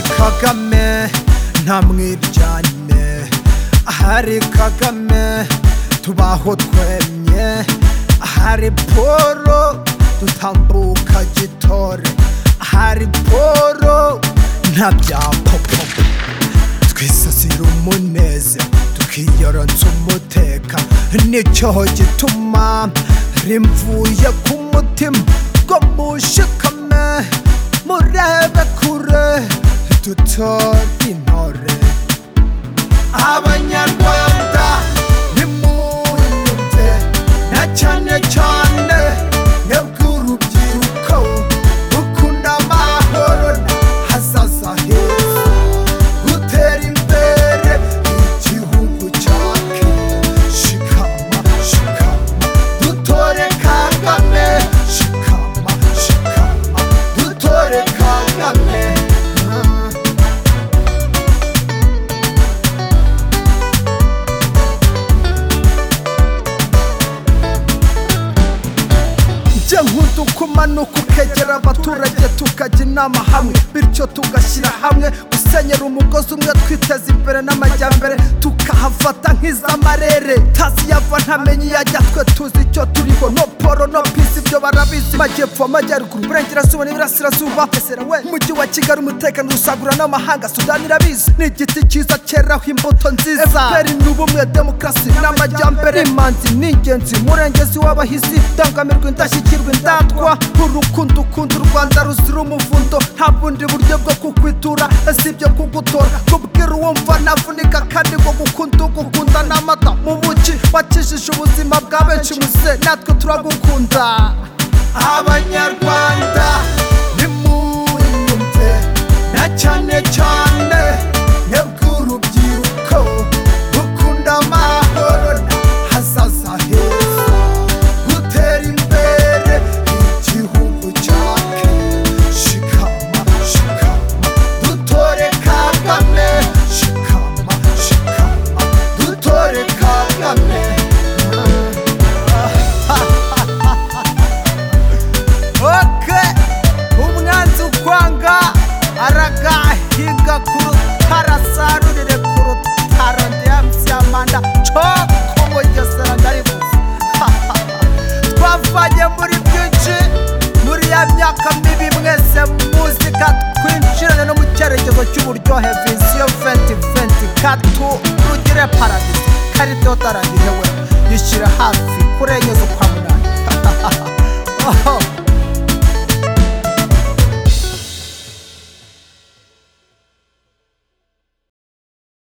kagame ntamwiryane ahari kagame tubaho twemye ahari poro dutambuka gitore ahari poro nta bya popo twisasira umuneze tukiyoronsa umuteka nicyo gituma rimvuye ku mutima ngo mushikame murebe kure dutore intore abanyarwanda nimunyumve na cyane cyane mwebwe urubyiruko rukunda amahoro na hazaza heza gutera imbere igihugu cyacu shikama shikama dutore kagame shikama shikama dutore kagame Ah. njye nkudukuma ni ukukegera abaturage tukajya inama hamwe bityo tugashyira hamwe gusenyera umugozi umwe twiteza imbere n'amajyambere tukahafata nk'iz'amarere tazi yava ntamenye iyajya twe tuzi icyo turiho no poro no pisi ibyo barabizi majyepfo amajyaruguru burengerazuba n'iburasirazuba esera we umujyi wa kigali umutekano usagura n'amahanga sudani irabizi ni igiti cyiza cyeraho imbuto nziza efuperi ni ubumwe demokarasi n'amajyambere imanzi ni ingenzi murengezi w'abahizi dangamirwa indashyikirwa indatwa urukundo ukunda u rwanda ruzira umuvundo nta bundi buryo bwo kukwitura sibyo kugutora kubwira uwumva navunika kandi ngo gukunda ugukunda n'amata mu buki wakijije ubuzima bwa benshi muse natwe turagukunda abanyarwanda nimunyumve na cyane cyane mwebwe urubyiruko rukunda amahoro na hazaza heza gutera imbere igihugu cyacu shikama shikama dutore kagame shikama shikama dutore kagame oke umwanzi ukwanga aragahiga ku rutara asarurire ku rutaro ndiyamusyamanda coko bugesera ndaribuze twavanye muri byinshi muri ya myaka mibi mwese muzika twinjirane no mu cyerekezo cy'uburyohe visiyo 2020 katu rugire paradisi karidodaragihewe yishyira hafi kurenyeza kwa munani